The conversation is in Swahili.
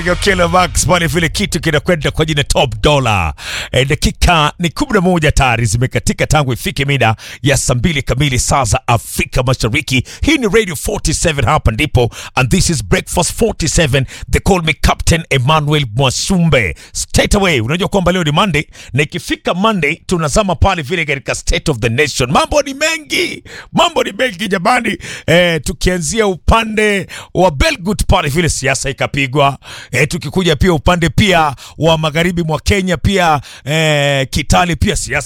Kila Max pale vile kitu kinakwenda kwa jina Top Dollar. E, dakika ni 11 tayari zimekatika tangu ifike mida ya saa mbili kamili saa za Afrika Mashariki. Hii ni Radio 47 hapa ndipo and this is Breakfast 47. They call me Captain Emmanuel Mwasumbe. Straight away, unajua kwamba leo ni Monday na ikifika Monday tunazama pale vile katika State of the Nation. Mambo ni mengi. Mambo ni mengi jamani. E, tukianzia upande wa Belgut pale vile siasa ikapigwa E, tukikuja pia upande pia wa magharibi mwa Kenya pia e, Kitale pia siasa